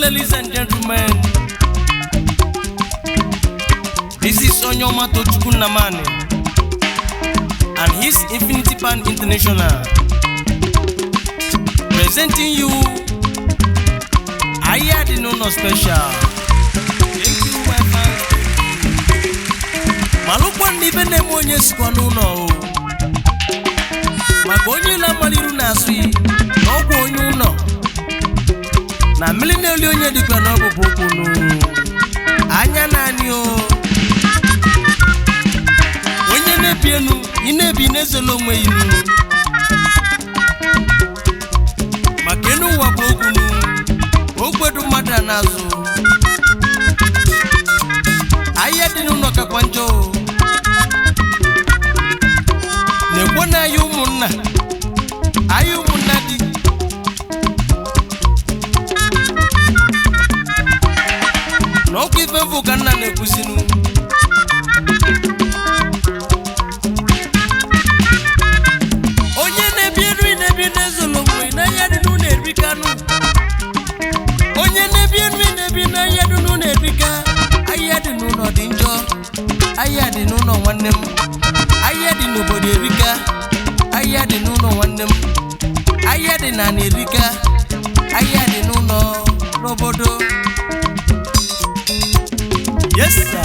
ladies and gentlemen. This is Onyoma Tochukwu Namani and his Infinity Pan International presenting you Aya the Nono Special. Thank you, my fans. malụkwa ndị ibe na-eme onye sikwa n'ụlọ o maka onye na-amaliru na-asụ yi na ọgwụ onye ụlọ na mmiri na-eli onye dịkwa n'ọbụbụ ụkwụnụ anya naanị o onye na-ebi enu ị na-ebi na-ezola onwe ya inu maka enu ụwa bụ okwunu ogbedu mmadụ a na-azụ ahịa dị n'ụlọ kakwa njọ o na-ekwo na ahịa ụmụnna ahịa ụmụnna dị na ọkwa ife mfụ ka nna na-ekwuzinu onye na-ebi nri na-ebi n'ezolo mgbe n'ahịa dị n'ụlọ erikanụ onye na-ebi nri na-ebi n'ahịa dị n'ụlọ erika ahịa dị n'ụlọ dị njọ ahịa dị n'ụlọ nwanne m ahịa dị n'obodo erika ahịa dị n'ụlọ nwanne m ahịa dị na ana erika ahịa dị n'ụlọ n'obodo yes sir.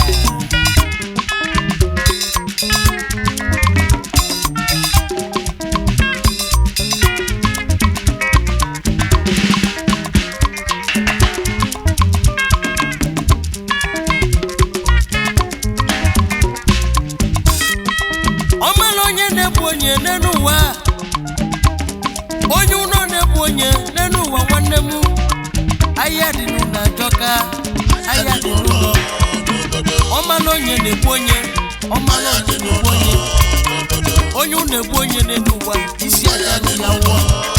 ọ mara onye na-ebu onye n'elu ụwa a. onye ụlọ na-ebu onye n'elu ụwa nwanne m ahịa dị n'ụlọ ajọka ahịa dị n'ụlọ ọ mara onye na-ebu onye ọ mara onye na-ebu onye onye ụlọ ebu onye n'elu ụwa isi aka dị ya wụọ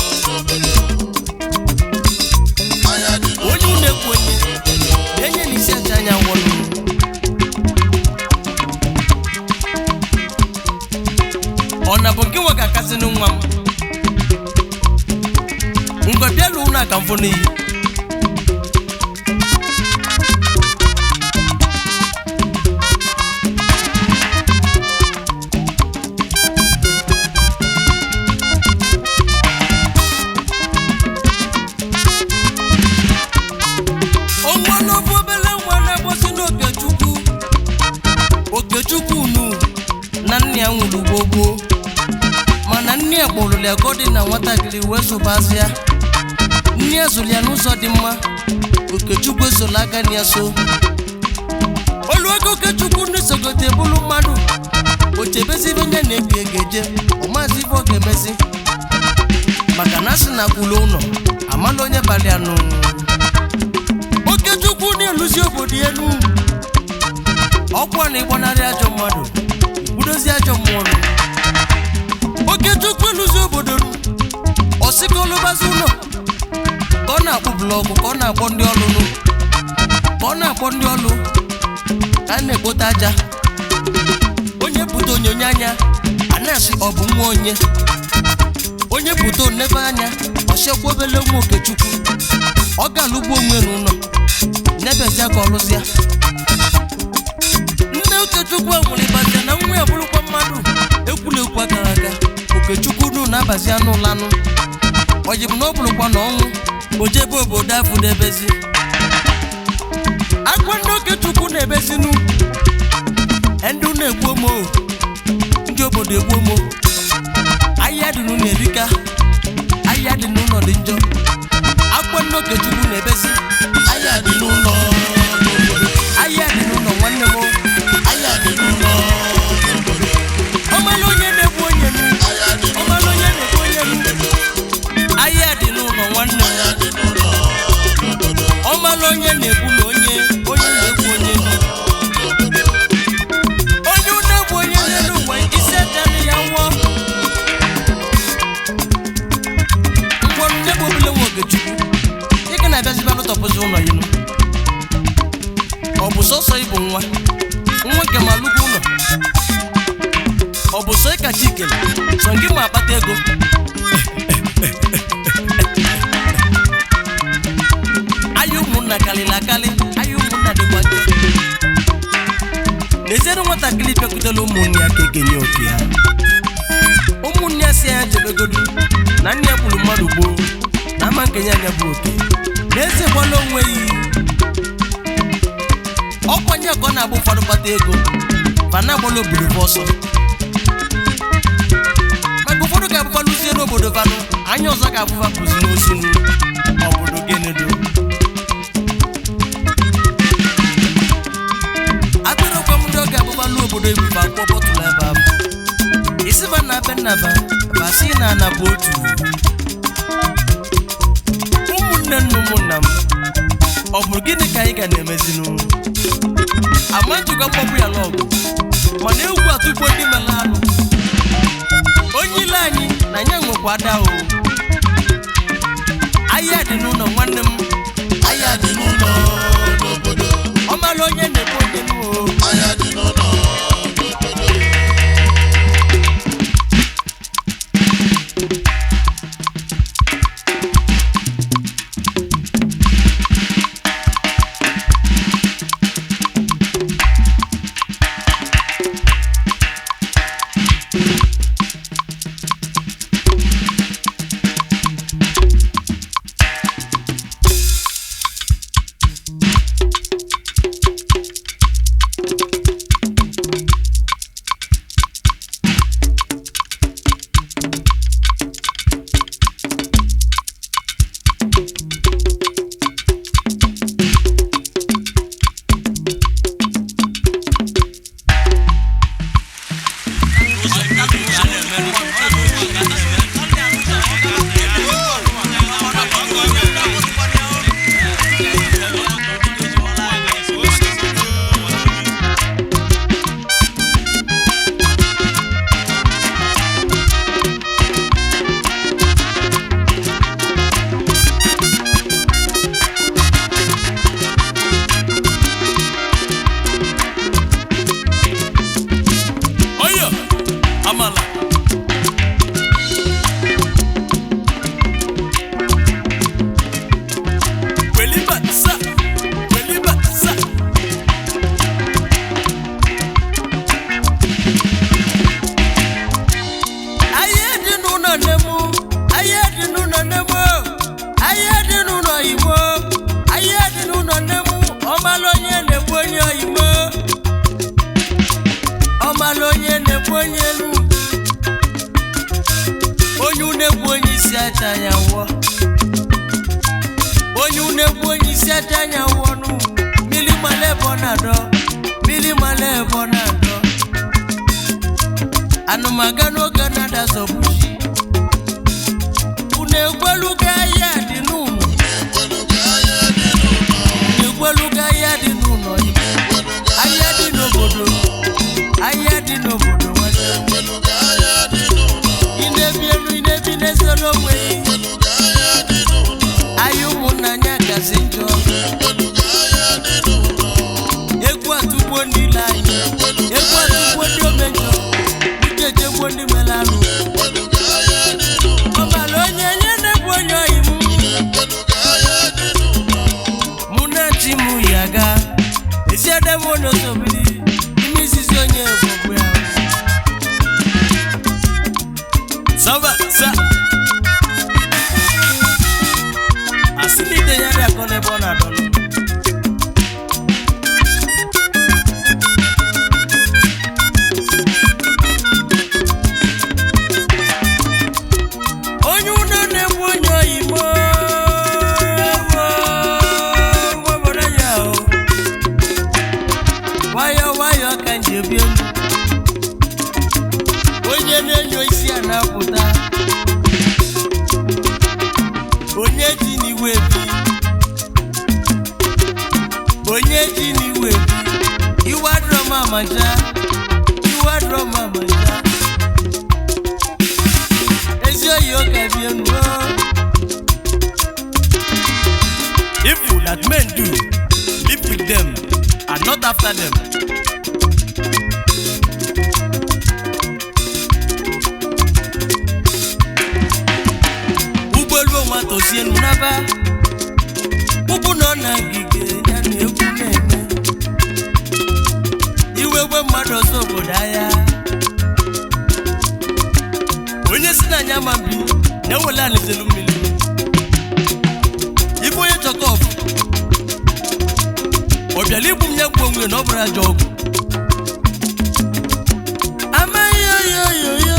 onye ụlọ ebu onye na-enye na isi acha anya wụọ ọ na bụ nke nwe ka akasịnụ nwa m ngwa bịa lụọ na aka mfụ n'iyi onwenobu obele nwa na-agbosi n'okechukwu okechukwu nu na nne ya nwụrụ gbogbo mana nne ya kpọrọ ya godi na nwatakịrị wee zụbazi ya nne ya zụrụ ya n'ụzọ dị mma okechukwu esola aka na ya so oluoge okechukwu na-esogote bụrụ mmadụ ochebezi ibe nye na-ebi ego eje ọmazi ife ọ ga-emezi maka na asị na kwulu ụlọ amala onye bara ya nụ okechukwu na-eluzi obodo ya elu ọkwa na ịgbanarị ajọ mmadụ ikwudozi ajọ mmụọ nụ okechukwu eluzi obodo nụ ọsị ka ọlụbazi ụlọ ka ọ na-akpụ blọkụ ka ọ na-akpọ ndị ọlụ nụ ka ọ na-akpọ ndị ọlụ ka a na-ekpote aja onye pụta onyonyo anya a na-asị ọ bụ nwa onye onye pụta onebe anya ọchekwa obele nwa okechukwu ọ ga-alụgbu onwe n'ụlọ nebezia ka ọ lụzia nne okechukwu a nwere ịbazia na nwa ya bụrụkwa mmadụ ekwula ekwu agara aga okechukwu nu na-abazi anụ ụlọ anụ oji bụ na ọ bụrụkwa na ọnwụ o jebe obodo afụ na-ebezi akwa ndị okechukwu na-ebezinu ndị na-egbu omo ndị obodo egbu omo ahịa dị n'ụlọ erika ahịa dị n'ụlọ dị njọ akwa ndị okechukwu na-ebezi ahịa dị n'ụlọ ahịa dị n'ụlọ nwanne m ahịa dị n'ụlọ ọmalụ onye na-egbu onye nu ọmalụ onye na-egbu onye nu ahịa dị n'ụlọ nwanne m ọmalụ onye na-egbu na onye onye na-egbu onye nu onye na-egbu onye n'elu ụwa isi ejere ya nwụọ ngwọrụ nye bụ obele nwa ogechukwu ị ga na-abịaziba lụtọpụzi ụlọ ya nu ọ bụ sọsọ ịbụ nwa nwa nke ma lụgo ụlọ ọ bụ sọ ịkacha ikele sọ gị ma akpata ego ahịa ụmụnna ụmụnna karịrị akarị anya ụmụnna dịkwa njọ n'ezienụ nwatakịrị bịakwutela ụmụnne ya ka ekenye oke ha ụmụnne ya si ya chebegodu na nne ya gburu mmadụ gboo na ama nkenye anya bụ oke n'ezie gbala onwe ya ọkwanye ka ọ na-agba ụfọdụ kpata ego ma na-agbala obodo bụ ọsọ maka ụfọdụ ga-abụbalụzie n'obodo vanụ anya ọzọ ga-abụba bụzi n'ozu obodo genedo atụrụkwa m ndị ọ ga-abụba n'obodo ebuba akwụkwọ bọtụlụ ebe ahụ isiba na be nnaba basi na ana bụ otu ụmụnne nna ụmụnna m ọ bụrụ gịnị ka anyị ga na-emezinụ ama njikwa mkpọpụ ya n'ọgụ mana egwu atụgbo ndị mere anụ onye ile anyị na ya nwekwa ada o ahịa dị n'ụlọ nwanne m ahịa dị n'ụlọ n'obodo ọ mara onye na-ekwe onye n'o ahịa dị n'ụlọ n'obodo oyo amala weliba sa weliba sa ahịa dị n'ụlọ nne m ahịa dị n'ụlọ nne m ahịa dị n'ụlọ oyibo ahịa dị n'ụlọ nne m ọmala onye na-egbu onye oyibo ọmala onye na-egbu onye elu onye unegbu onye isi aja anya wụọ onye unegbu onye isi aja anya wụọ nụ mmiri mala ebe ọ na-adọ mmiri mala ebe ọ na-adọ anụmaga n'oge na-ada zọbuji unu egweluga ahịa dị n'ụlọ ekweluga ahịa dị n'ụlọ unu egweluga ahịa dị n'ụlọ Igbo. ekweluga ahịa dị n'obodo ahịa dị n'obodo nwanne m. ekweluga ahịa dị n'ụlọ ị na-ebi elu ị na-ebi n'eziolu onwe gị ekweluga ahịa dị n'ụlọ ahịa ụmụnna anyị gazi njọ ekweluga ahịa dị n'ụlọ egwu atụgbo ndị ile anyị ekweluga egwu atụgbo ndị omejọ uche jegbo ndị mere anụ ekweluga ahịa dị n'ụlọ ọbara onye nye na-egbu onye oyi m ekweluga ahịa dị n'ụlọ mụ na chi m ya ga esi ede m onye osobiri ime izizi onye egbogbu ya sọba sa asị na ide ya dị akọ n'ebe ọ na-adọ nọ. onye ụlọ na-egbu onye oyibo obodo ya o nwayọ nwayọ ka nji ebi elu onye na-enyo isi a na-apụta onye ji n'iwe bi onye ji n'iwe bi iwe adịrọ m amaja iwe adịrọ m amaja ezi oyi ụka bi elu o. Evil that men do, live with them and not after them. ụgbọelu onwe tozie n'aba ụbụ nọ na ngige wele anizelu mmiri ife onye chọkọf ọ bịara igbu m ya gbuo onwe na ọ bụrụ ajọ ọgwụ amaghị oyoyoyo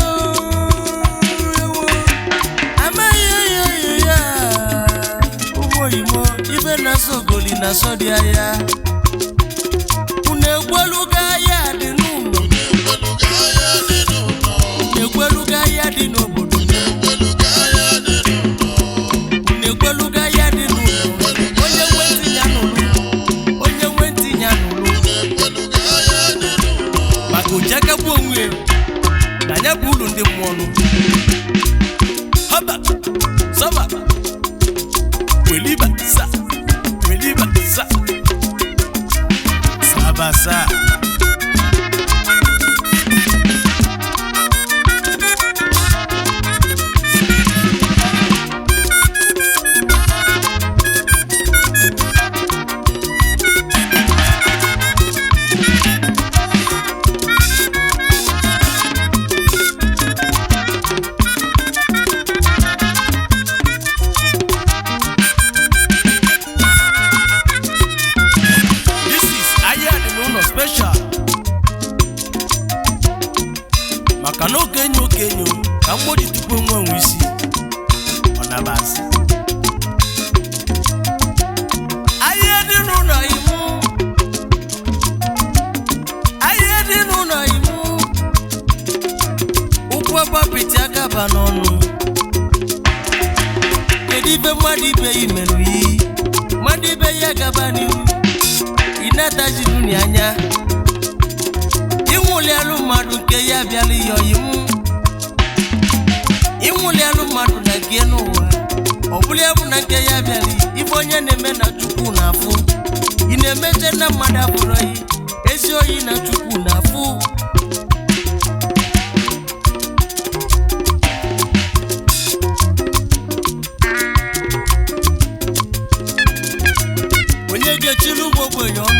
amaghị oyoyoyo ụmụ oyimo ife na-asọ ogoli na-asọ dị ahịa unu egwelugo ahịa dị n'ụlọ Unu ekweluga ahịa dị n'ụlọ. na-egwelugo ahịa dị n'obodo Unu ekweluga ahịa dị n'ụlọ. na-egwelugo ahịa dị n'ụlọ onye nwe ntị ya n'ụlọ onye nwe ntị ya n'ụlọ Unu ekweluga ahịa dị n'ụlọ. maka ojakagbu onwe ya na ya bụ ụlọ ndị mmụọ nụ haba sọba weliba sa weliba sa sabasa This is ahịa dị n'ụlọ special maka na okenye okenye ka mgboji tupu nwe onwe isi ọ nabasị ahịa dị n'ụlọ imu ahịa dị n'ụlọ imu ụkwụ agbapịtị agaba n'ọnụ kedu ibe mmadụ ibe ya merụ yi mmadụ ibe ya gaba n'ihu ị na-atajiru ni anya ịnwụlialụ mmadụ nke ya bịala ihe ọyim ịnwụlialụ mmadụ na nke n'ụwa ọ bụla ya bụ na nke ya bịala ife onye na-eme na chukwu na-afụ ị na-emeche na mmadụ abụrụ oyi ezi oyi na chukwu na-afụ onye ga-echiri ụmụ ogbenye ọnụ